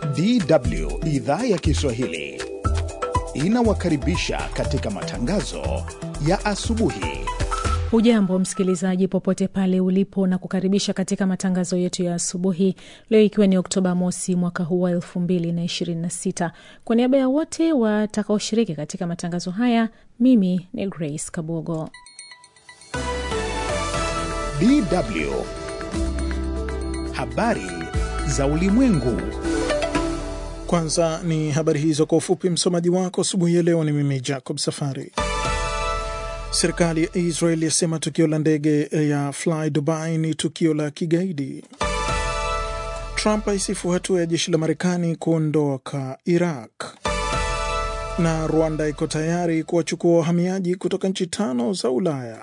DW idhaa ya Kiswahili inawakaribisha katika matangazo ya asubuhi. Hujambo msikilizaji, popote pale ulipo, na kukaribisha katika matangazo yetu ya asubuhi leo, ikiwa ni Oktoba mosi mwaka huu wa elfu mbili na ishirini na sita. Kwa niaba ya wote watakaoshiriki katika matangazo haya, mimi ni Grace Kabogo. DW habari za ulimwengu. Kwanza ni habari hizo kwa ufupi. Msomaji wako asubuhi ya leo ni mimi Jacob Safari. Serikali ya Israel yasema tukio la ndege ya Fly Dubai ni tukio la kigaidi. Trump aisifu hatua ya jeshi la Marekani kuondoka Iraq, na Rwanda iko tayari kuwachukua wahamiaji kutoka nchi tano za Ulaya.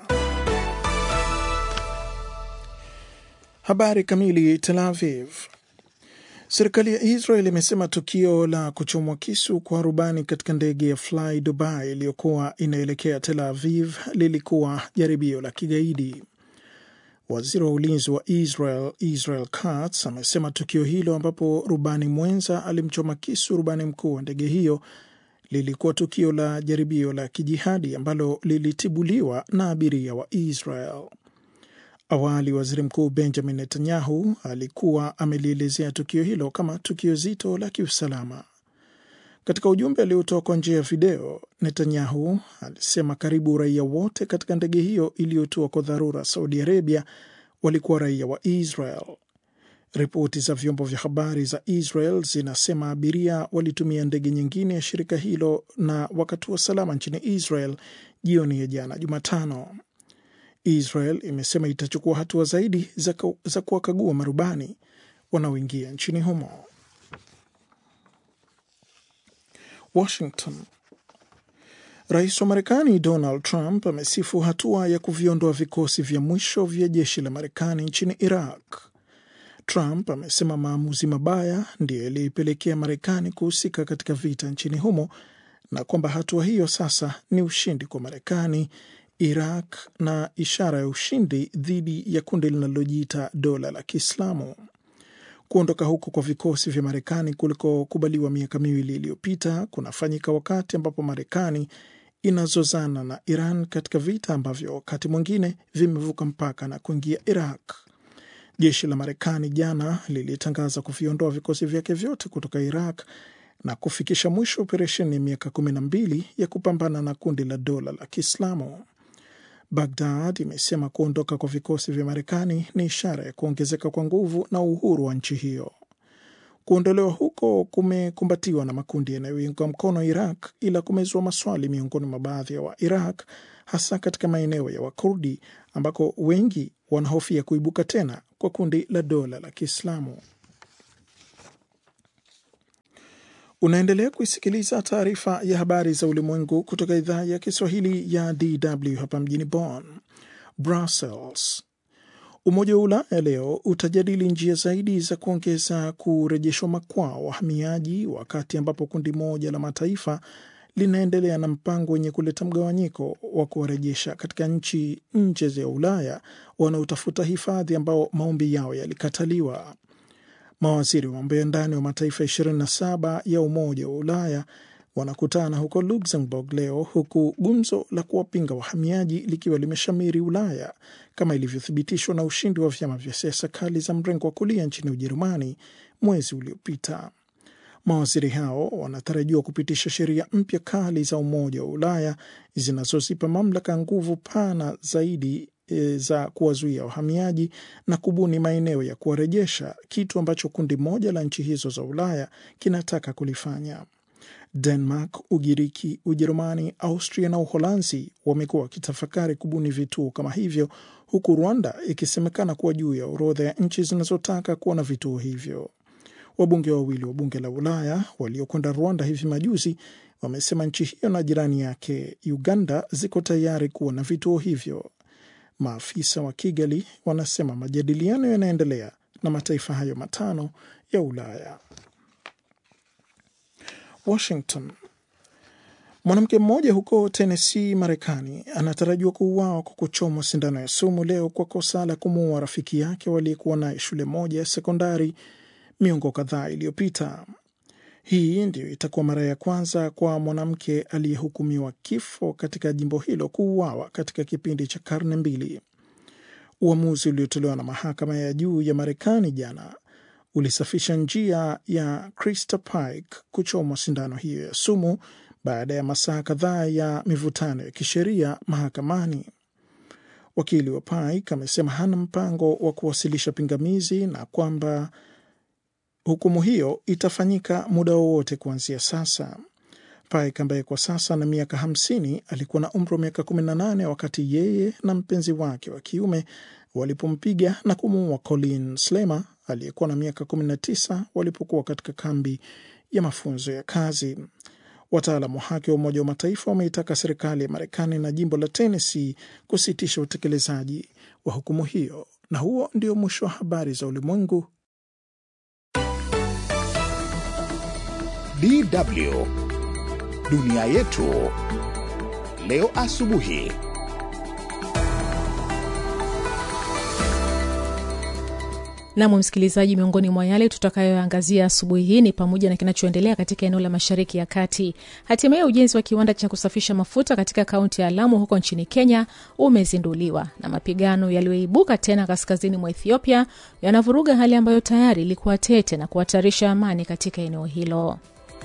Habari kamili. Tel Aviv. Serikali ya Israel imesema tukio la kuchomwa kisu kwa rubani katika ndege ya Fly Dubai iliyokuwa inaelekea Tel Aviv lilikuwa jaribio la kigaidi. Waziri wa ulinzi wa Israel Israel Katz amesema tukio hilo ambapo rubani mwenza alimchoma kisu rubani mkuu wa ndege hiyo lilikuwa tukio la jaribio la kijihadi ambalo lilitibuliwa na abiria wa Israel. Awali waziri mkuu Benjamin Netanyahu alikuwa amelielezea tukio hilo kama tukio zito la kiusalama. Katika ujumbe aliotoa kwa njia ya video, Netanyahu alisema karibu raia wote katika ndege hiyo iliyotua kwa dharura Saudi Arabia walikuwa raia wa Israel. Ripoti za vyombo vya habari za Israel zinasema abiria walitumia ndege nyingine ya shirika hilo na wakatua salama nchini Israel jioni ya jana Jumatano. Israel imesema itachukua hatua zaidi za, za kuwakagua marubani wanaoingia nchini humo. Washington. Rais wa Marekani Donald Trump amesifu hatua ya kuviondoa vikosi vya mwisho vya jeshi la Marekani nchini Iraq. Trump amesema maamuzi mabaya ndiyo yaliyoipelekea Marekani kuhusika katika vita nchini humo na kwamba hatua hiyo sasa ni ushindi kwa Marekani Iraq na ishara ya ushindi dhidi ya kundi linalojiita dola la Kiislamu. Kuondoka huko kwa vikosi vya Marekani kulikokubaliwa miaka miwili iliyopita kunafanyika wakati ambapo Marekani inazozana na Iran katika vita ambavyo wakati mwingine vimevuka mpaka na kuingia Iraq. Jeshi la Marekani jana lilitangaza kuviondoa vikosi vyake vyote kutoka Iraq na kufikisha mwisho operesheni ya miaka kumi na mbili ya kupambana na kundi la dola la Kiislamu. Bagdad imesema kuondoka kwa vikosi vya Marekani ni ishara ya kuongezeka kwa nguvu na uhuru wa nchi hiyo. Kuondolewa huko kumekumbatiwa na makundi yanayoiunga mkono Iraq, ila kumezua maswali miongoni mwa baadhi ya Wairaq, hasa katika maeneo ya Wakurdi ambako wengi wanahofia kuibuka tena kwa kundi la dola la Kiislamu. Unaendelea kuisikiliza taarifa ya habari za ulimwengu kutoka idhaa ya Kiswahili ya DW hapa mjini Bonn. Brussels. Umoja wa Ulaya leo utajadili njia zaidi za kuongeza kurejeshwa makwao wahamiaji, wakati ambapo kundi moja la mataifa linaendelea na mpango wenye kuleta mgawanyiko wa kuwarejesha katika nchi nje ya Ulaya wanaotafuta hifadhi ambao maombi yao yalikataliwa. Mawaziri wa mambo ya ndani wa mataifa 27 ya Umoja wa Ulaya wanakutana huko Luxembourg leo, huku gumzo la kuwapinga wahamiaji likiwa limeshamiri Ulaya kama ilivyothibitishwa na ushindi wa vyama vya siasa kali za mrengo wa kulia nchini Ujerumani mwezi uliopita. Mawaziri hao wanatarajiwa kupitisha sheria mpya kali za Umoja wa Ulaya zinazozipa mamlaka nguvu pana zaidi za kuwazuia wahamiaji na kubuni maeneo ya kuwarejesha, kitu ambacho kundi moja la nchi hizo za Ulaya kinataka kulifanya. Denmark, Ugiriki, Ujerumani, Austria na Uholanzi wamekuwa wakitafakari kubuni vituo kama hivyo, huku Rwanda ikisemekana kuwa juu ya orodha ya nchi zinazotaka kuwa na vituo hivyo. Wabunge wawili wa bunge la Ulaya waliokwenda Rwanda hivi majuzi wamesema nchi hiyo na jirani yake Uganda ziko tayari kuwa na vituo hivyo. Maafisa wa Kigali wanasema majadiliano yanaendelea na mataifa hayo matano ya Ulaya. Washington. Mwanamke mmoja huko Tennessee, Marekani, anatarajiwa kuuawa kwa kuchomwa sindano ya sumu leo kwa kosa la kumuua rafiki yake waliyekuwa naye shule moja ya sekondari miongo kadhaa iliyopita. Hii ndiyo itakuwa mara ya kwanza kwa mwanamke aliyehukumiwa kifo katika jimbo hilo kuuawa katika kipindi cha karne mbili. Uamuzi uliotolewa na mahakama ya juu ya Marekani jana ulisafisha njia ya Krista Pike kuchomwa sindano hiyo ya sumu baada ya masaa kadhaa ya mivutano ya kisheria mahakamani. Wakili wa Pike amesema hana mpango wa kuwasilisha pingamizi na kwamba hukumu hiyo itafanyika muda wowote kuanzia sasa. Pike ambaye kwa sasa na miaka hamsini alikuwa na umri wa miaka 18 wakati yeye na mpenzi wake wa kiume walipompiga na kumuua Colin Slemer aliyekuwa na miaka 19 walipokuwa katika kambi ya mafunzo ya kazi. Wataalamu wa haki wa Umoja wa Mataifa wameitaka serikali ya Marekani na jimbo la Tennessee kusitisha utekelezaji wa hukumu hiyo. Na huo ndio mwisho wa habari za ulimwengu. DW dunia yetu leo asubuhi. Nam msikilizaji, miongoni mwa yale tutakayoangazia asubuhi hii ni pamoja na kinachoendelea katika eneo la Mashariki ya Kati. Hatimaye ujenzi wa kiwanda cha kusafisha mafuta katika kaunti ya Lamu huko nchini Kenya umezinduliwa, na mapigano yaliyoibuka tena kaskazini mwa Ethiopia yanavuruga hali ambayo tayari ilikuwa tete na kuhatarisha amani katika eneo hilo.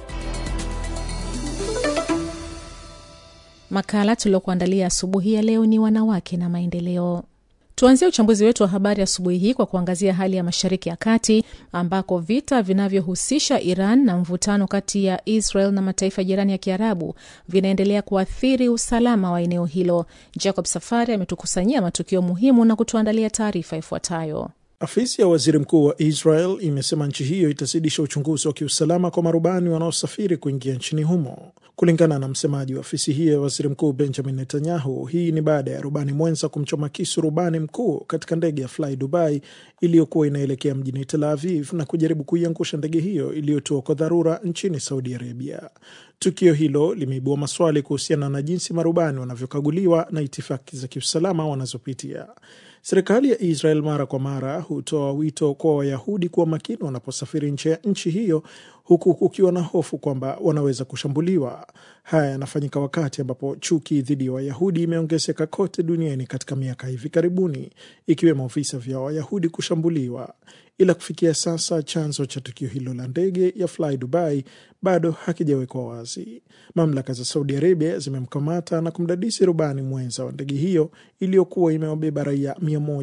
Makala tuliokuandalia asubuhi ya leo ni wanawake na maendeleo. Tuanzie uchambuzi wetu wa habari asubuhi hii kwa kuangazia hali ya Mashariki ya Kati ambako vita vinavyohusisha Iran na mvutano kati ya Israel na mataifa jirani ya Kiarabu vinaendelea kuathiri usalama wa eneo hilo. Jacob Safari ametukusanyia matukio muhimu na kutuandalia taarifa ifuatayo. Afisi ya waziri mkuu wa Israel imesema nchi hiyo itazidisha uchunguzi wa kiusalama kwa marubani wanaosafiri kuingia nchini humo. Kulingana na msemaji wa afisi hiyo ya waziri mkuu Benjamin Netanyahu, hii ni baada ya rubani mwenza kumchoma kisu rubani mkuu katika ndege ya Fly Dubai iliyokuwa inaelekea mjini Tel Aviv na kujaribu kuiangusha ndege hiyo iliyotua kwa dharura nchini Saudi Arabia. Tukio hilo limeibua maswali kuhusiana na jinsi marubani wanavyokaguliwa na itifaki za kiusalama wanazopitia. Serikali ya Israel mara kwa mara hutoa wito kwa Wayahudi kuwa makini wanaposafiri nje ya nchi hiyo, huku kukiwa na hofu kwamba wanaweza kushambuliwa. Haya yanafanyika wakati ambapo chuki dhidi ya Wayahudi imeongezeka kote duniani katika miaka hivi karibuni, ikiwemo visa vya Wayahudi kushambuliwa. Ila kufikia sasa chanzo cha tukio hilo la ndege ya Fly Dubai bado hakijawekwa wazi. Mamlaka za Saudi Arabia zimemkamata na kumdadisi rubani mwenza wa ndege hiyo iliyokuwa imewabeba raia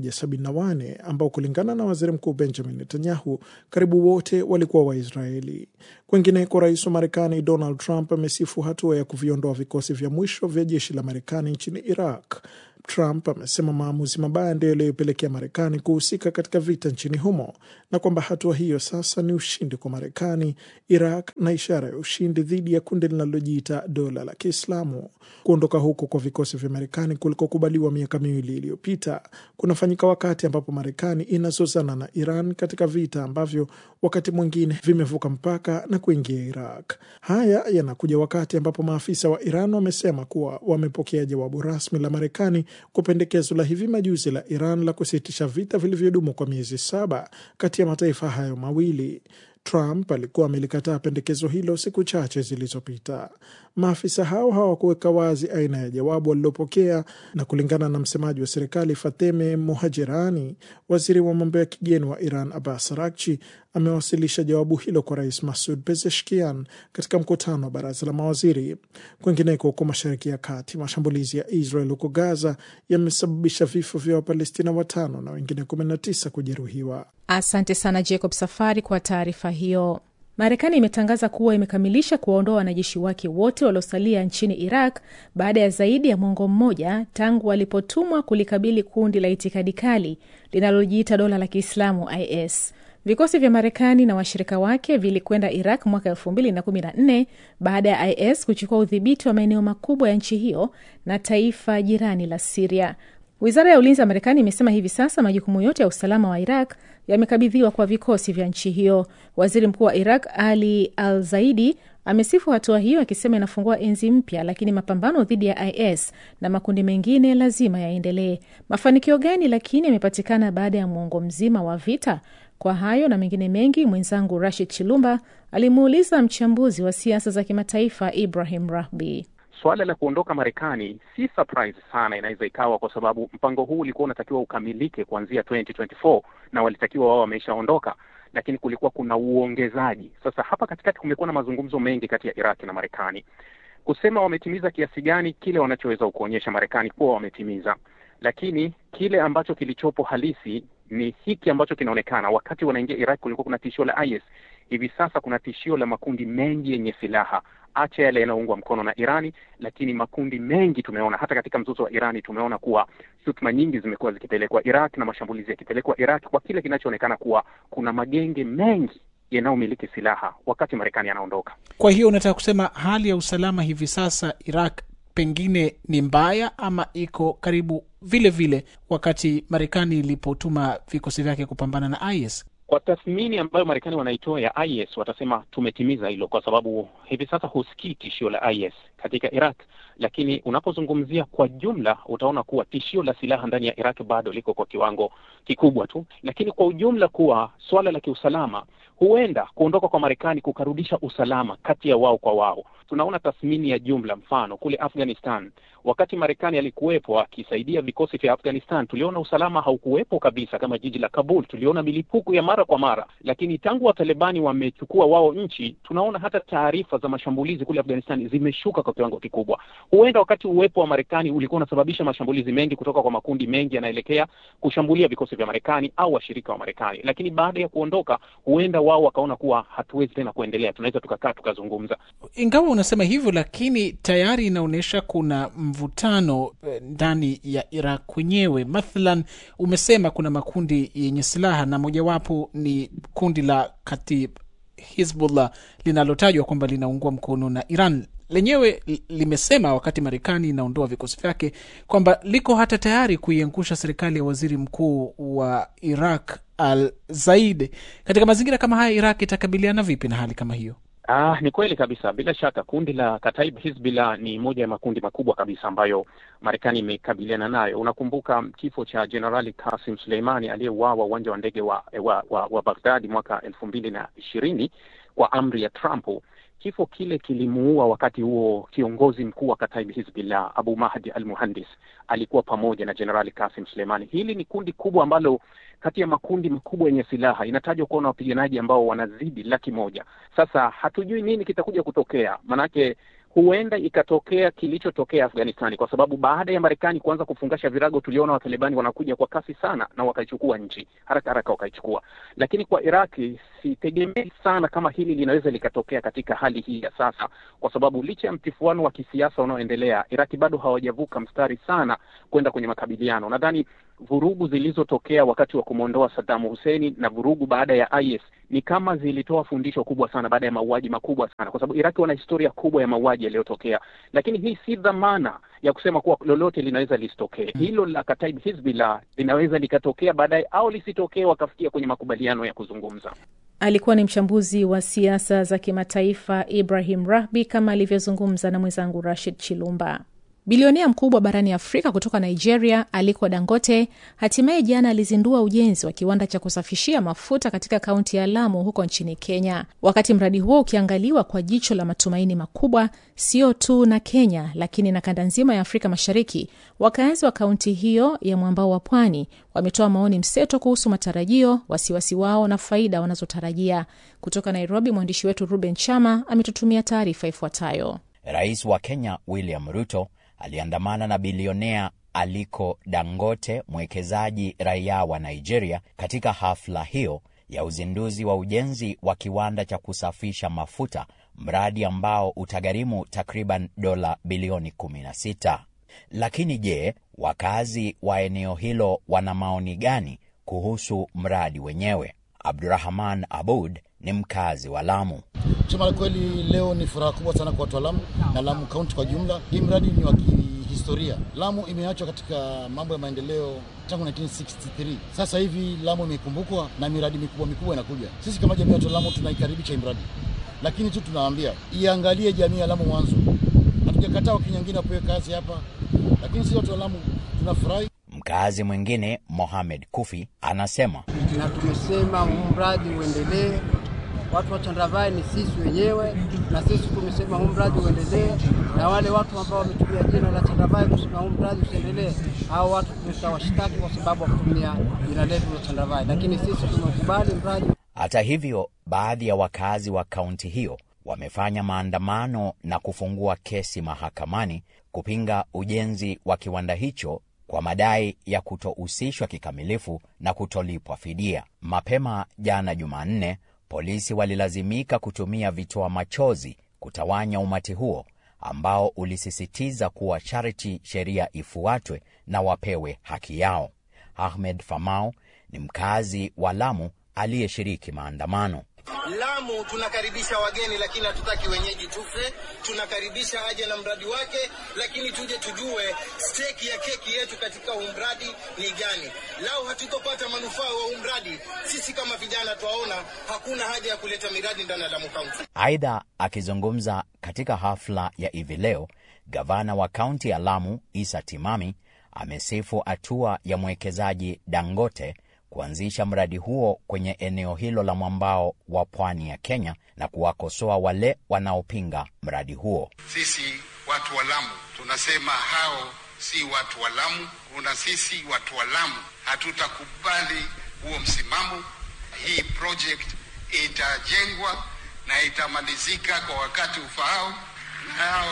174 ambao kulingana na waziri mkuu Benjamin Netanyahu karibu wote walikuwa Waisraeli. Kwengineko, rais wa Marekani Donald Trump amesifu hatua ya kuviondoa vikosi vya mwisho vya jeshi la Marekani nchini Iraq. Trump amesema maamuzi mabaya ndiyo yaliyopelekea Marekani kuhusika katika vita nchini humo na kwamba hatua hiyo sasa ni ushindi kwa Marekani, Iraq na ishara ya ushindi dhidi ya kundi linalojiita dola la Kiislamu. Kuondoka huko kwa vikosi vya Marekani kulikokubaliwa miaka miwili iliyopita kunafanyika wakati ambapo Marekani inazozana na Iran katika vita ambavyo wakati mwingine vimevuka mpaka na kuingia Iraq. Haya yanakuja wakati ambapo maafisa wa Iran wamesema kuwa wamepokea jawabu rasmi la Marekani kwa pendekezo la hivi majuzi la Iran la kusitisha vita vilivyodumu kwa miezi saba kati ya mataifa hayo mawili. Trump alikuwa amelikataa pendekezo hilo siku chache zilizopita. Maafisa hao hawakuweka wazi aina ya jawabu walilopokea, na kulingana na msemaji wa serikali Fateme Mohajerani, waziri wa mambo ya kigeni wa Iran Abbas Araghchi amewasilisha jawabu hilo kwa rais Masud Pezeshkian katika mkutano wa baraza la mawaziri. Kwingineko huko Mashariki ya Kati, mashambulizi ya Israel huko Gaza yamesababisha vifo vya Wapalestina watano na wengine 19 kujeruhiwa. Asante sana Jacob Safari kwa taarifa hiyo. Marekani imetangaza kuwa imekamilisha kuwaondoa wanajeshi wake wote waliosalia nchini Iraq baada ya zaidi ya mwongo mmoja tangu walipotumwa kulikabili kundi la itikadi kali linalojiita dola la Kiislamu IS. Vikosi vya Marekani na washirika wake vilikwenda Iraq mwaka elfu mbili na kumi na nne baada ya IS kuchukua udhibiti wa maeneo makubwa ya nchi hiyo na taifa jirani la Siria. Wizara ya ulinzi ya Marekani imesema hivi sasa majukumu yote ya usalama wa Iraq yamekabidhiwa kwa vikosi vya nchi hiyo. Waziri mkuu wa Iraq Ali Al Zaidi amesifu hatua hiyo akisema inafungua enzi mpya, lakini mapambano dhidi ya IS na makundi mengine lazima yaendelee. Mafanikio gani lakini yamepatikana baada ya mwongo mzima wa vita? Kwa hayo na mengine mengi, mwenzangu Rashid Chilumba alimuuliza mchambuzi wa siasa za kimataifa Ibrahim Rahbi. Suala la kuondoka Marekani si surprise sana, inaweza ikawa kwa sababu mpango huu ulikuwa unatakiwa ukamilike kuanzia 2024 na walitakiwa wao wameshaondoka, lakini kulikuwa kuna uongezaji. Sasa hapa katikati kumekuwa na mazungumzo mengi kati ya Iraki na Marekani kusema wametimiza kiasi gani kile wanachoweza kuonyesha Marekani kuwa wametimiza, lakini kile ambacho kilichopo halisi ni hiki ambacho kinaonekana. Wakati wanaingia Iraq kulikuwa kuna tishio la IS, hivi sasa kuna tishio la makundi mengi yenye silaha, acha yale yanayoungwa mkono na Irani, lakini makundi mengi tumeona hata katika mzozo wa Irani tumeona kuwa shutuma nyingi zimekuwa zikipelekwa Iraq na mashambulizi yakipelekwa Iraq kwa kile kinachoonekana kuwa kuna magenge mengi yanayomiliki silaha wakati Marekani anaondoka. Kwa hiyo unataka kusema hali ya usalama hivi sasa Iraq pengine ni mbaya ama iko karibu vile vile wakati Marekani ilipotuma vikosi vyake kupambana na IS? Kwa tathmini ambayo Marekani wanaitoa ya IS, watasema tumetimiza hilo, kwa sababu hivi sasa husikii tishio la IS katika Iraq, lakini unapozungumzia kwa jumla utaona kuwa tishio la silaha ndani ya Iraq bado liko kwa kiwango kikubwa tu, lakini kwa ujumla kuwa swala la kiusalama huenda kuondoka kwa Marekani kukarudisha usalama kati ya wao kwa wao. Tunaona tathmini ya jumla, mfano kule Afghanistan, wakati Marekani alikuwepo akisaidia vikosi vya Afghanistan, tuliona usalama haukuwepo kabisa, kama jiji la Kabul, tuliona milipuko ya mara kwa mara. Lakini tangu Watalibani wamechukua wao nchi, tunaona hata taarifa za mashambulizi kule Afghanistan zimeshuka kwa kiwango kikubwa. Huenda wakati uwepo wa Marekani ulikuwa unasababisha mashambulizi mengi kutoka kwa makundi mengi yanaelekea kushambulia vikosi vya Marekani au washirika wa Marekani, lakini baada ya kuondoka, huenda wao wakaona kuwa hatuwezi tena kuendelea, tunaweza tukakaa tukazungumza. Ingawa unasema hivyo, lakini tayari inaonyesha kuna mvutano ndani ya Iraq kwenyewe. Mathalan, umesema kuna makundi yenye silaha na mojawapo ni kundi la Katib Hizbullah linalotajwa kwamba linaungwa mkono na Iran. Lenyewe limesema wakati Marekani inaondoa vikosi vyake kwamba liko hata tayari kuiangusha serikali ya waziri mkuu wa Iraq Al Zaid. Katika mazingira kama haya, Iraq itakabiliana vipi na hali kama hiyo? Ah, ni kweli kabisa. Bila shaka kundi la Kataib Hizbullah ni moja ya makundi makubwa kabisa ambayo Marekani imekabiliana nayo. Unakumbuka kifo cha Jenerali Kasim Suleimani aliyeuawa uwanja wa ndege wa, wa, wa, wa Baghdadi mwaka elfu mbili na ishirini kwa amri ya Trump. Kifo kile kilimuua wakati huo kiongozi mkuu wa Kataib Hizbullah Abu Mahdi al Muhandis alikuwa pamoja na Jenerali Kasim Suleimani. Hili ni kundi kubwa ambalo kati ya makundi makubwa yenye silaha inatajwa kuwa na wapiganaji ambao wanazidi laki moja. Sasa hatujui nini kitakuja kutokea, manake huenda ikatokea kilichotokea Afghanistani, kwa sababu baada ya Marekani kuanza kufungasha virago, tuliona Watalibani wanakuja kwa kasi sana na wakaichukua nchi haraka haraka, wakaichukua. Lakini kwa Iraki sitegemei sana kama hili linaweza likatokea katika hali hii ya sasa, kwa sababu licha ya mtifuano wa kisiasa unaoendelea, Iraki bado hawajavuka mstari sana kwenda kwenye makabiliano. Nadhani vurugu zilizotokea wakati wa kumwondoa Saddam Hussein na vurugu baada ya IS ni kama zilitoa fundisho kubwa sana baada ya mauaji makubwa sana, kwa sababu Iraki wana historia kubwa ya mauaji yaliyotokea, lakini hii si dhamana ya kusema kuwa lolote linaweza lisitokee. Hilo la Kataib Hizbullah linaweza likatokea baadaye au lisitokee, wakafikia kwenye makubaliano ya kuzungumza. Alikuwa ni mchambuzi wa siasa za kimataifa Ibrahim Rahbi, kama alivyozungumza na mwenzangu Rashid Chilumba. Bilionea mkubwa barani Afrika kutoka Nigeria, Aliko Dangote, hatimaye jana alizindua ujenzi wa kiwanda cha kusafishia mafuta katika kaunti ya Lamu huko nchini Kenya. Wakati mradi huo ukiangaliwa kwa jicho la matumaini makubwa, sio tu na Kenya, lakini na kanda nzima ya Afrika Mashariki, wakazi wa kaunti hiyo ya mwambao wa pwani wametoa maoni mseto kuhusu matarajio, wasiwasi wao na faida wanazotarajia. Kutoka Nairobi, mwandishi wetu Ruben Chama ametutumia taarifa ifuatayo. Rais wa Kenya William Ruto aliandamana na bilionea Aliko Dangote, mwekezaji raia wa Nigeria, katika hafla hiyo ya uzinduzi wa ujenzi wa kiwanda cha kusafisha mafuta, mradi ambao utagharimu takriban dola bilioni 16. Lakini je, wakazi wa eneo hilo wana maoni gani kuhusu mradi wenyewe? Abdurahman Abud ni mkazi wa Lamu. Kusema la kweli, leo ni furaha kubwa sana kwa watu wa Lamu na Lamu kaunti kwa jumla. Hii mradi ni wa kihistoria. Lamu imeachwa katika mambo ya maendeleo tangu 1963. Sasa hivi Lamu imekumbukwa na miradi mikubwa mikubwa inakuja. Sisi kama jamii ya watu wa Lamu tunaikaribisha hii mradi, lakini tu tunawaambia iangalie jamii ya Lamu mwanzo. Hatujakataa Wakenya wengine wapewe kazi hapa, lakini sisi watu wa Lamu tunafurahi. Mkazi mwingine Mohamed Kufi anasema na tumesema huu mradi uendelee. Watu wa Chandravai ni sisi wenyewe, na sisi tumesema huu mradi uendelee, na wale watu ambao wametumia jina la Chandravai kusema huu mradi usiendelee, hao watu tutawashtaki kwa sababu wa kutumia jina letu la Chandravai, lakini sisi tumekubali mradi. Hata hivyo, baadhi ya wakazi wa kaunti hiyo wamefanya maandamano na kufungua kesi mahakamani kupinga ujenzi wa kiwanda hicho kwa madai ya kutohusishwa kikamilifu na kutolipwa fidia. Mapema jana Jumanne, polisi walilazimika kutumia vitoa machozi kutawanya umati huo ambao ulisisitiza kuwa sharti sheria ifuatwe na wapewe haki yao. Ahmed Famau ni mkazi wa Lamu aliyeshiriki maandamano. Lamu tunakaribisha wageni, lakini hatutaki wenyeji tufe. Tunakaribisha aje na mradi wake, lakini tuje tujue steki ya keki yetu katika huu mradi ni gani. Lau hatutopata manufaa wa huu mradi, sisi kama vijana twaona hakuna haja ya kuleta miradi ndani ya Lamu Kaunti. Aidha, akizungumza katika hafla ya hivi leo, gavana wa kaunti ya Lamu Isa Timami amesifu hatua ya mwekezaji Dangote kuanzisha mradi huo kwenye eneo hilo la mwambao wa pwani ya Kenya na kuwakosoa wale wanaopinga mradi huo. Sisi watu wa Lamu tunasema hao si watu wa Lamu, kuna sisi watu wa Lamu hatutakubali huo msimamo. Hii project itajengwa na itamalizika kwa wakati ufaao, na hao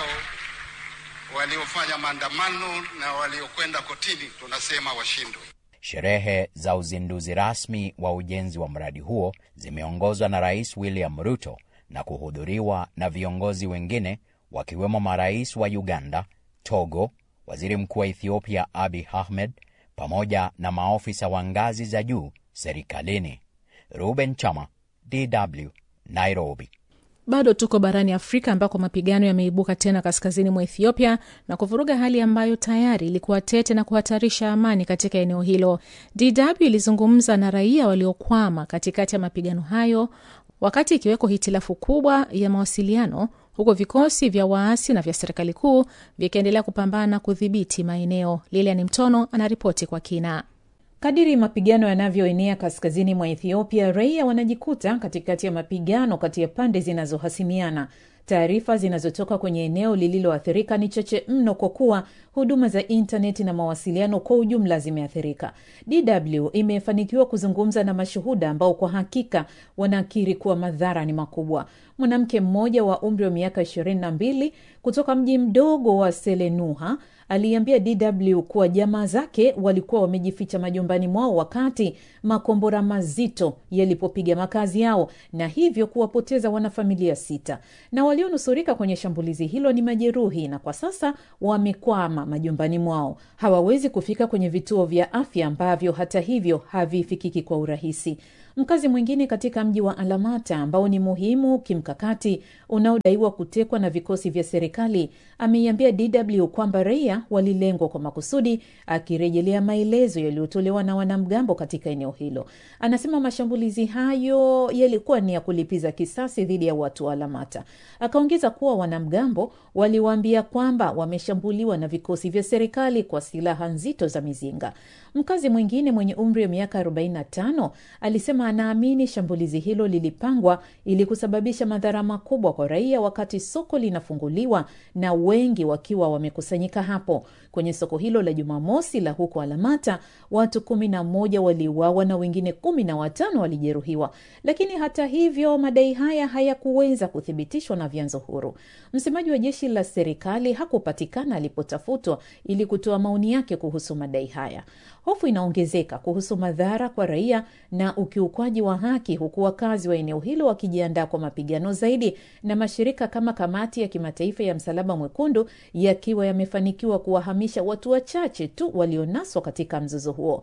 waliofanya maandamano na waliokwenda kotini tunasema washindwe. Sherehe za uzinduzi rasmi wa ujenzi wa mradi huo zimeongozwa na Rais William Ruto na kuhudhuriwa na viongozi wengine wakiwemo marais wa Uganda, Togo, waziri mkuu wa Ethiopia Abiy Ahmed pamoja na maofisa wa ngazi za juu serikalini. Ruben Chama, DW, Nairobi. Bado tuko barani Afrika ambako mapigano yameibuka tena kaskazini mwa Ethiopia na kuvuruga hali ambayo tayari ilikuwa tete na kuhatarisha amani katika eneo hilo. DW ilizungumza na raia waliokwama katikati ya mapigano hayo, wakati ikiweko hitilafu kubwa ya mawasiliano, huku vikosi vya waasi na vya serikali kuu vikiendelea kupambana kudhibiti maeneo. Lilian Mtono anaripoti kwa kina. Kadiri mapigano yanavyoenea kaskazini mwa Ethiopia, raia wanajikuta katikati ya mapigano kati ya pande zinazohasimiana. Taarifa zinazotoka kwenye eneo lililoathirika ni chache mno, kwa kuwa huduma za intaneti na mawasiliano kwa ujumla zimeathirika. DW imefanikiwa kuzungumza na mashuhuda ambao kwa hakika wanakiri kuwa madhara ni makubwa. Mwanamke mmoja wa umri wa miaka ishirini na mbili kutoka mji mdogo wa Selenuha aliambia DW kuwa jamaa zake walikuwa wamejificha majumbani mwao wakati makombora mazito yalipopiga makazi yao na hivyo kuwapoteza wanafamilia sita, na walionusurika kwenye shambulizi hilo ni majeruhi na kwa sasa wamekwama majumbani mwao. Hawawezi kufika kwenye vituo vya afya ambavyo hata hivyo havifikiki kwa urahisi. Mkazi mwingine katika mji wa Alamata ambao ni muhimu kimkakati unaodaiwa kutekwa na vikosi vya serikali ameiambia DW kwamba raia walilengwa kwa makusudi, akirejelea maelezo yaliyotolewa na wanamgambo katika eneo hilo. Anasema mashambulizi hayo yalikuwa ni ya kulipiza kisasi dhidi ya watu wa Alamata. Akaongeza kuwa wanamgambo waliwaambia kwamba wameshambuliwa na vikosi vya serikali kwa silaha nzito za mizinga. Mkazi mwingine mwenye umri wa miaka 45 alisema anaamini shambulizi hilo lilipangwa ili kusababisha madhara makubwa kwa raia wakati soko linafunguliwa na wengi wakiwa wamekusanyika hapo. Kwenye soko hilo la Jumamosi la huko Alamata, watu kumi na moja waliuawa na wengine kumi na watano walijeruhiwa, lakini hata hivyo madai haya hayakuweza kuthibitishwa na vyanzo huru. Msemaji wa jeshi la serikali hakupatikana alipotafutwa ili kutoa maoni yake kuhusu madai haya. Hofu inaongezeka kuhusu madhara kwa raia na ukiukwaji wa haki, huku wakazi wa eneo hilo wakijiandaa kwa mapigano zaidi, na mashirika kama Kamati ya Kimataifa ya Msalaba Mwekundu yakiwa yamefanikiwa kuwahamisha watu wachache tu walionaswa katika mzozo huo.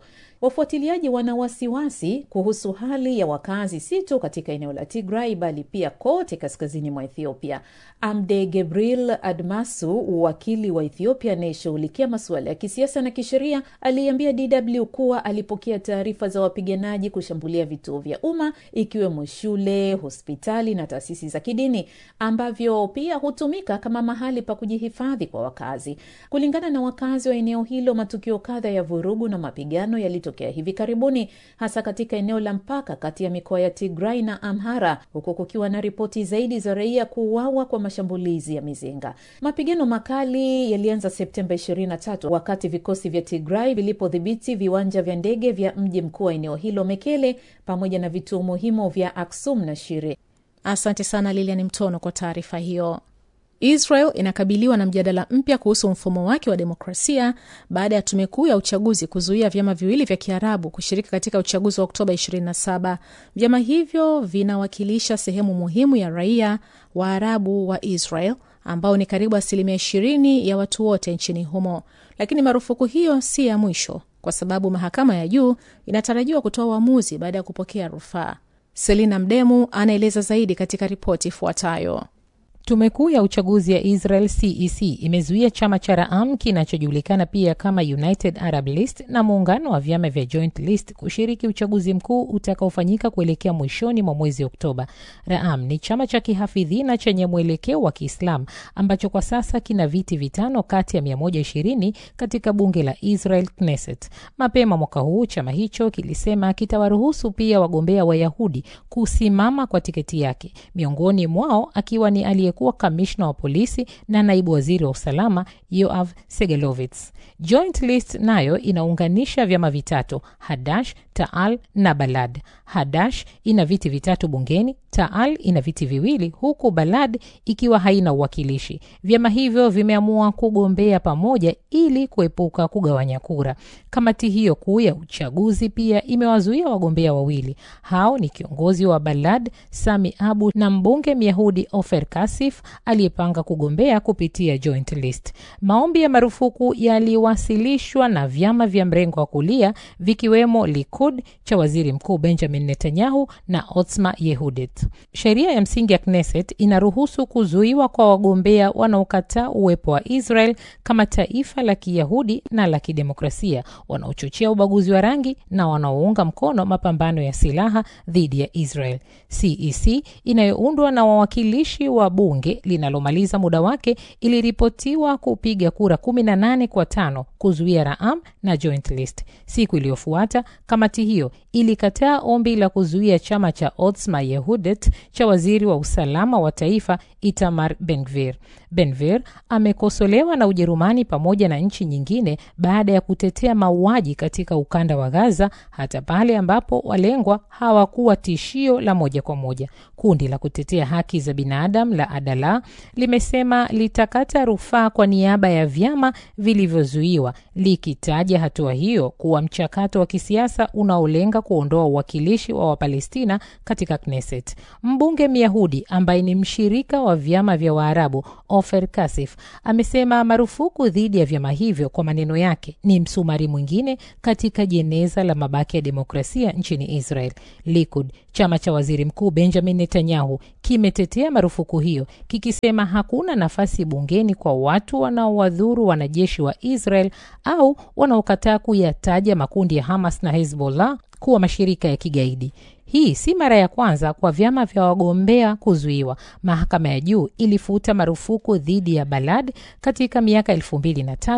Wafuatiliaji wana wasiwasi kuhusu hali ya wakazi si tu katika eneo la Tigray bali pia kote kaskazini mwa Ethiopia. Amde Gebril Admasu, wakili wa Ethiopia anayeshughulikia masuala ya kisiasa na kisheria, aliambia DW kuwa alipokea taarifa za wapiganaji kushambulia vituo vya umma ikiwemo shule, hospitali na taasisi za kidini ambavyo pia hutumika kama mahali pa kujihifadhi kwa wakazi. Kulingana na wakazi wa eneo hilo, matukio kadha ya vurugu na mapigano yalitokea hivi karibuni, hasa katika eneo la mpaka kati ya mikoa ya Tigray na Amhara, huku kukiwa na ripoti zaidi za raia kuuawa kwa mashambulizi ya mizinga. Mapigano makali yalianza Septemba 23 wakati vikosi vya Tigray vilipodhibiti viwanja vya ndege vya mji mkuu wa eneo hilo Mekele, pamoja na vituo muhimu vya Aksum na Shire. Asante sana Lilian Mtono kwa taarifa hiyo. Israel inakabiliwa na mjadala mpya kuhusu mfumo wake wa demokrasia baada ya tume kuu ya uchaguzi kuzuia vyama viwili vya Kiarabu kushiriki katika uchaguzi wa Oktoba 27. Vyama hivyo vinawakilisha sehemu muhimu ya raia Waarabu wa Israel ambao ni karibu asilimia 20 ya watu wote nchini humo, lakini marufuku hiyo si ya mwisho kwa sababu mahakama ya juu inatarajiwa kutoa uamuzi baada ya kupokea rufaa. Selina Mdemu anaeleza zaidi katika ripoti ifuatayo. Tume kuu ya uchaguzi ya Israel CEC imezuia chama cha Raam kinachojulikana pia kama United Arab List na muungano wa vyama vya Joint List kushiriki uchaguzi mkuu utakaofanyika kuelekea mwishoni mwa mwezi Oktoba. Raam ni chama cha kihafidhina chenye mwelekeo wa Kiislam ambacho kwa sasa kina viti vitano kati ya 120 katika bunge la Israel Knesset. Mapema mwaka huu chama hicho kilisema kitawaruhusu pia wagombea Wayahudi kusimama kwa tiketi yake, miongoni mwao akiwa ni aliye kuwa kamishna wa polisi na naibu waziri wa usalama Yoav Segelovitz. Joint List nayo inaunganisha vyama vitatu Hadash, Taal na Balad. Hadash ina viti vitatu bungeni, Taal ina viti viwili, huku Balad ikiwa haina uwakilishi. Vyama hivyo vimeamua kugombea pamoja ili kuepuka kugawanya kura. Kamati hiyo kuu ya uchaguzi pia imewazuia wagombea wawili. Hao ni kiongozi wa Balad Sami Abu na mbunge Myahudi Ofer Kasif aliyepanga kugombea kupitia Joint List. Maombi ya marufuku yaliwasilishwa na vyama vya mrengo wa kulia vikiwemo Likud cha waziri mkuu Benjamin Netanyahu na Otzma Yehudit. Sheria ya msingi ya Knesset inaruhusu kuzuiwa kwa wagombea wanaokataa uwepo wa Israel kama taifa la Kiyahudi na la kidemokrasia, wanaochochea ubaguzi wa rangi na wanaounga mkono mapambano ya silaha dhidi ya Israel. CEC inayoundwa na wawakilishi wa bunge linalomaliza muda wake iliripotiwa kupiga kura 18 kwa tano kuzuia Raam na Joint List. Siku iliyofuata kamati hiyo ilikataa ombi la kuzuia chama cha Otzma Yehudit cha waziri wa usalama wa taifa Itamar Benvir. Benvir amekosolewa na Ujerumani pamoja na nchi nyingine baada ya kutetea mauaji katika ukanda wa Gaza, hata pale ambapo walengwa hawakuwa tishio la moja kwa moja. Kundi la kutetea haki za binadamu la Adala limesema litakata rufaa kwa niaba ya vyama vilivyozuiwa, likitaja hatua hiyo kuwa mchakato wa kisiasa unaolenga kuondoa uwakilishi wa Wapalestina katika Knesset. Mbunge Myahudi ambaye ni mshirika wa vyama vya Waarabu Ofer Kasif amesema marufuku dhidi ya vyama hivyo, kwa maneno yake, ni msumari mwingine katika jeneza la mabaki ya demokrasia nchini Israel. Likud, chama cha waziri mkuu Benjamin Netanyahu, kimetetea marufuku hiyo kikisema hakuna nafasi bungeni kwa watu wanaowadhuru wanajeshi wa Israel au wanaokataa kuyataja makundi ya Hamas na Hezbollah kuwa mashirika ya kigaidi. Hii si mara ya kwanza kwa vyama vya wagombea kuzuiwa. Mahakama ya juu ilifuta marufuku dhidi ya Balad katika miaka 2003,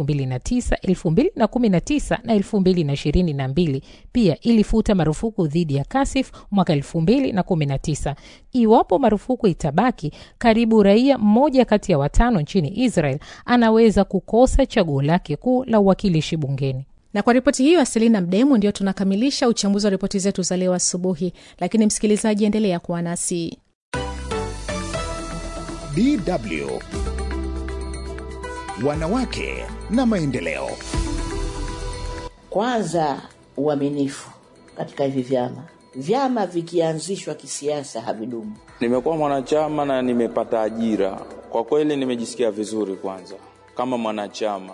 2009, 2019 na 2022. Pia ilifuta marufuku dhidi ya Kasif mwaka 2019. Iwapo marufuku itabaki, karibu raia mmoja kati ya watano nchini Israel anaweza kukosa chaguo lake kuu la uwakilishi bungeni. Na kwa ripoti hiyo ya Selina Mdemu, ndio tunakamilisha uchambuzi wa ripoti zetu za leo asubuhi. Lakini msikilizaji, endelea kuwa nasi. DW Wanawake na Maendeleo. Kwanza, uaminifu katika hivi vyama. Vyama vikianzishwa kisiasa havidumu. Nimekuwa mwanachama na nimepata ajira, kwa kweli nimejisikia vizuri. Kwanza kama mwanachama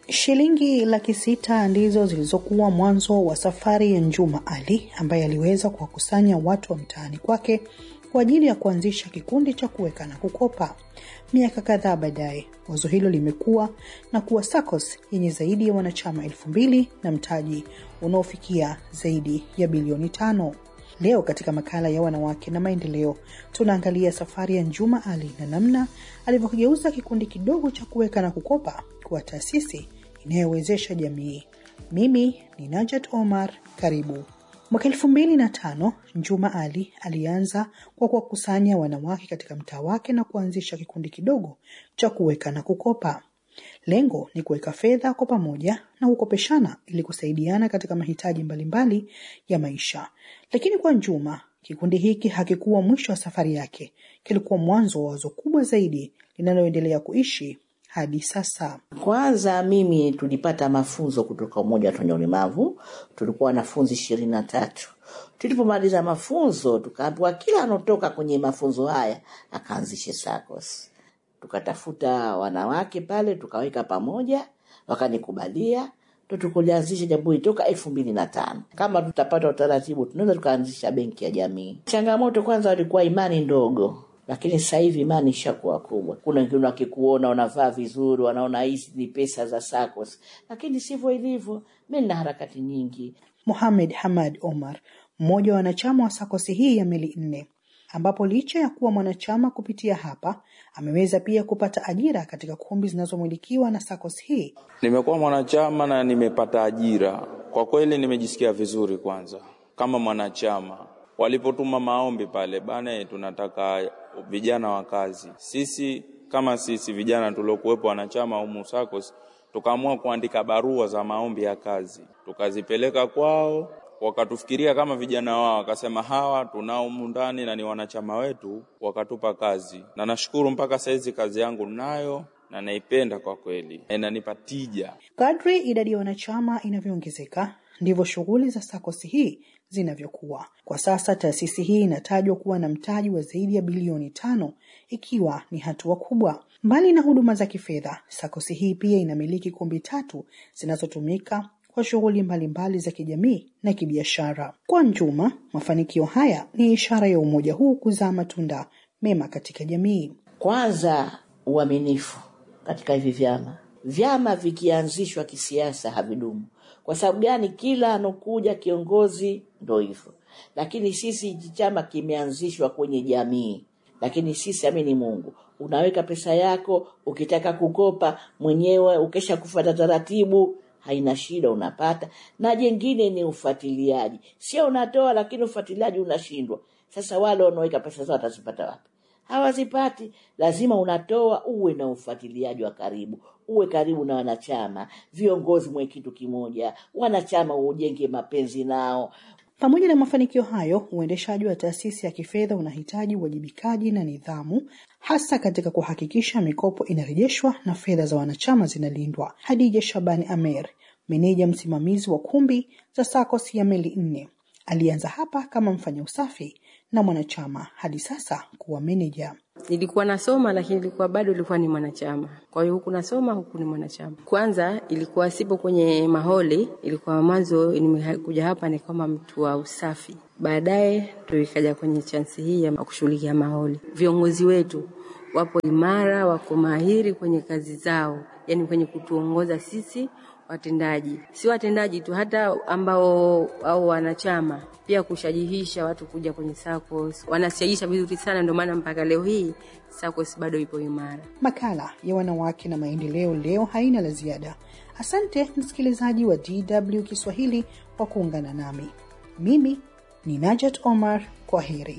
Shilingi laki sita ndizo zilizokuwa mwanzo wa safari ya Njuma Ali ambaye aliweza kuwakusanya watu wa mtaani kwake kwa ajili ya kuanzisha kikundi cha kuweka na kukopa. Miaka kadhaa baadaye, wazo hilo limekuwa na kuwa SACCOS yenye zaidi ya wanachama elfu mbili na mtaji unaofikia zaidi ya bilioni tano. Leo katika makala ya wanawake na maendeleo, tunaangalia safari ya Njuma Ali na namna alivyokigeuza kikundi kidogo cha kuweka na kukopa kuwa taasisi inayowezesha jamii. Mimi ni Najat Omar, karibu. Mwaka elfu mbili na tano Njuma Ali alianza kwa kuwakusanya wanawake katika mtaa wake na kuanzisha kikundi kidogo cha kuweka na kukopa. Lengo ni kuweka fedha kwa pamoja na kukopeshana ili kusaidiana katika mahitaji mbalimbali ya maisha. Lakini kwa Njuma, kikundi hiki hakikuwa mwisho wa safari yake, kilikuwa mwanzo wa wazo kubwa zaidi linaloendelea kuishi hadi sasa. Kwanza mimi tulipata mafunzo kutoka Umoja wa Wenye Ulemavu, tulikuwa wanafunzi ishirini na tatu. Tulipomaliza mafunzo, tukaambiwa kila anotoka kwenye mafunzo haya akaanzishe SACCOS. Tukatafuta wanawake pale, tukaweka pamoja, wakanikubalia ndo tukulianzisha jambo hili toka elfu mbili na tano. Kama tutapata utaratibu, tunaweza tukaanzisha benki ya jamii. Changamoto kwanza walikuwa imani ndogo lakini sasa hivi imani ishakuwa kubwa. Kuna wengine wakikuona unavaa vizuri, wanaona hizi ni pesa za SACCOS, lakini sivyo ilivyo. Mi nina harakati nyingi. Mohamed Hamad Omar, mmoja wa wanachama wa SACCOS hii ya Meli Nne, ambapo licha ya kuwa mwanachama kupitia hapa ameweza pia kupata ajira katika kumbi zinazomilikiwa na SACCOS hii. Nimekuwa mwanachama na nimepata ajira. Kwa kweli nimejisikia vizuri kwanza kama mwanachama walipotuma maombi pale bana, tunataka vijana wa kazi. Sisi kama sisi vijana tuliokuwepo wanachama humu SACCOS tukaamua kuandika barua za maombi ya kazi, tukazipeleka kwao, wakatufikiria kama vijana wao, wakasema hawa tunao humu ndani na ni wanachama wetu, wakatupa kazi, na nashukuru mpaka saizi kazi yangu nayo na naipenda kwa kweli, inanipa tija. Kadri idadi ya wanachama inavyoongezeka ndivyo shughuli za SACCOS hii zinavyokuwa. Kwa sasa taasisi hii inatajwa kuwa na mtaji wa zaidi ya bilioni tano, ikiwa ni hatua kubwa. Mbali na huduma za kifedha, SACCOS hii pia inamiliki kumbi tatu zinazotumika kwa shughuli mbalimbali za kijamii na kibiashara. Kwa Njuma, mafanikio haya ni ishara ya umoja huu kuzaa matunda mema katika jamii. Kwanza, uaminifu katika hivi vyama. Vyama vikianzishwa kisiasa havidumu. Kwa sababu gani? Kila anokuja kiongozi ndo hivyo, lakini sisi hichi chama kimeanzishwa kwenye jamii. Lakini sisi amini Mungu, unaweka pesa yako, ukitaka kukopa mwenyewe, ukesha kufuata taratibu, haina shida, unapata. Na jengine ni ufuatiliaji, sio unatoa lakini ufuatiliaji unashindwa. Sasa wale wanaoweka pesa zao watazipata wapi? hawazipati. Lazima unatoa, uwe na ufuatiliaji wa karibu, uwe karibu na wanachama, viongozi mwe kitu kimoja, wanachama ujenge mapenzi nao. Pamoja na mafanikio hayo, uendeshaji wa taasisi ya kifedha unahitaji uwajibikaji na nidhamu, hasa katika kuhakikisha mikopo inarejeshwa na fedha za wanachama zinalindwa. Hadija Shabani Amer, meneja msimamizi wa kumbi za SACCOS ya Meli Nne, alianza hapa kama mfanya usafi na mwanachama hadi sasa kuwa meneja. Nilikuwa nasoma lakini ilikuwa bado ilikuwa ni mwanachama, kwa hiyo huku nasoma huku ni mwanachama. Kwanza ilikuwa sipo kwenye maholi, ilikuwa mwanzo nimekuja hapa ni kama mtu wa usafi, baadaye ndo ikaja kwenye chansi hii ya kushughulikia maholi. Viongozi wetu wapo imara, wako mahiri kwenye kazi zao, yani kwenye kutuongoza sisi watendaji, si watendaji tu, hata ambao au wanachama pia kushajihisha watu kuja kwenye SACCOS. Wanashajihisha vizuri sana, ndio maana mpaka leo hii SACCOS bado ipo imara. Makala ya wanawake na maendeleo leo haina la ziada. Asante msikilizaji wa DW Kiswahili kwa kuungana nami. Mimi ni Najat Omar, kwa heri.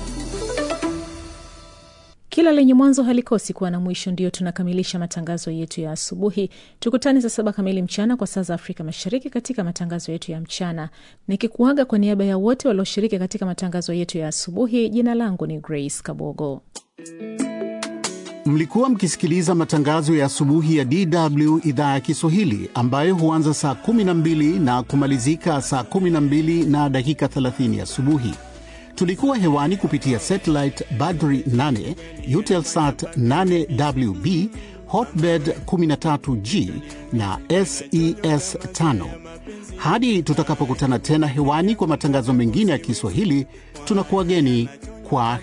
Kila lenye mwanzo halikosi kuwa na mwisho. Ndiyo tunakamilisha matangazo yetu ya asubuhi. Tukutane saa saba kamili mchana kwa saa za Afrika Mashariki katika matangazo yetu ya mchana, nikikuaga kwa niaba ya wote walioshiriki katika matangazo yetu ya asubuhi. Jina langu ni Grace Kabogo. Mlikuwa mkisikiliza matangazo ya asubuhi ya DW idhaa ya Kiswahili ambayo huanza saa 12 na kumalizika saa 12 na dakika 30 asubuhi. Tulikuwa hewani kupitia satellite Badri 8, Eutelsat 8WB, Hotbird 13G na SES 5. Hadi tutakapokutana tena hewani kwa matangazo mengine ya Kiswahili, tunakuwageni kwa